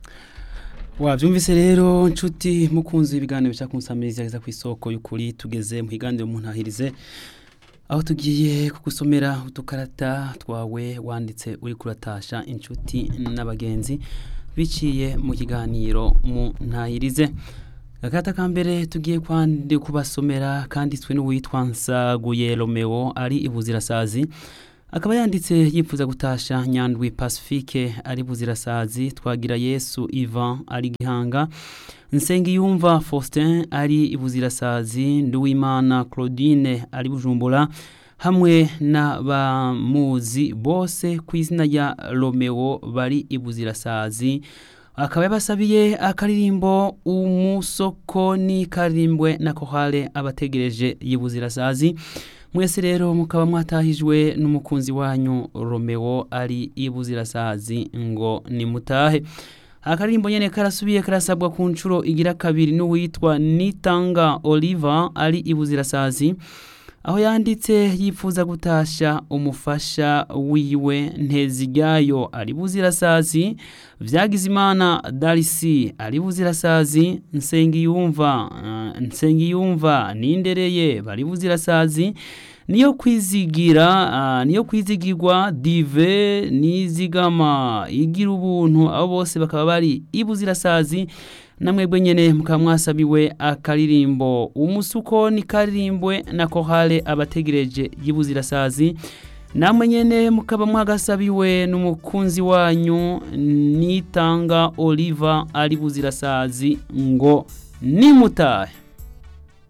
wabyumvise rero nshuti mukunzi ibiganiro bya kunsamiriza ku isoko y'ukuri tugeze mu higaniro muntahirize aho tugiye kugusomera udukarata twawe wanditse uri kuratasha inshuti n'abagenzi biciye mu kiganiro mu ntahirize agata ka mbere tugiye kwandi kubasomera kanditswe n'uwitwa nsaguye romeo ari ibuzirasazi akaba yanditse yifuza gutasha nyandwi pacifique ari buzirasazi twagira yesu ivan ari gihanga nsengiyumva faustin ari ibuzirasazi nduwimana claudine ari bujumbura hamwe n'abamuzi bose ku izina rya romeo bari ibuzirasazi akaba yabasabiye akaririmbo umusoko ni karimbwe na kohale abategereje y'ibuzirasazi mwese rero mukaba mwatahijwe n'umukunzi wanyu romeo ari ibuzirasazi ngo nimutahe akaririmbo nyene karasubiye karasabwa ku nshuro igira kabiri n'uwitwa nitanga oliver ari ibuzirasazi aho yanditse yifuza gutasha umufasha wiwe nteziryayo ari buzirasazi vyagizimana darisi ari buzirasazi nsengiyumva uh, nsengiyumva nindereye bari buzirasazi niyo kwizigira uh, niyo kwizigirwa dive nizigama igira ubuntu abo bose bakaba bari ibuzirasazi namwebwe nyene mukaba mwasabiwe akaririmbo umusuko ni karirimbwe na kohale abategereje y'ibuzirasazi namwe nyene mukaba mwagasabiwe n'umukunzi wanyu nitanga oliva ari buzirasazi ngo nimutahe